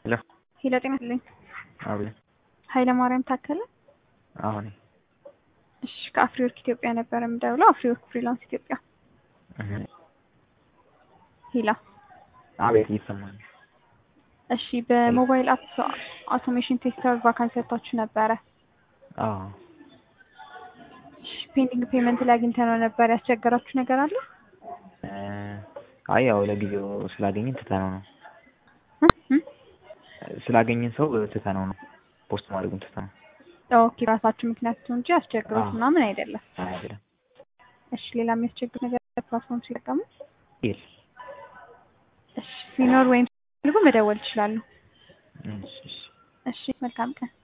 ሄሎ ሄሎ ጤና ይስጥልኝ። አቤት። ኃይለ ማርያም ታከለ። አሁን እሺ ከአፍሪወርክ ኢትዮጵያ ነበር የምደውለው። አፍሪወርክ ፍሪላንስ ኢትዮጵያ። ሄላ አቤት ይሰማል። እሺ በሞባይል አፕ አውቶሜሽን ቴስተር ቫካንሲ ሰጥታችሁ ነበረ። አዎ እሺ ፔንዲንግ ፔመንት ላይ አግኝተነው ነበር። ያስቸገራችሁ ነገር አለ? አይ ያው ለጊዜው ስላገኘን ትተነው ነው እ እ ስላገኘን ሰው ትተነው ነው ፖስት ማድረጉን ትተነው ኦኬ ራሳችሁ ምክንያቱ እንጂ አስቸግሮት አዎ። ምናምን አይደለም። አይደለም እሺ ሌላ የሚያስቸግር ነገር ፕላትፎርም ሲጠቀሙ ይል እሺ ሲኖር ወይም ሲፈልጉ መደወል ይችላሉ። እሺ እሺ እሺ መልካም ቀን።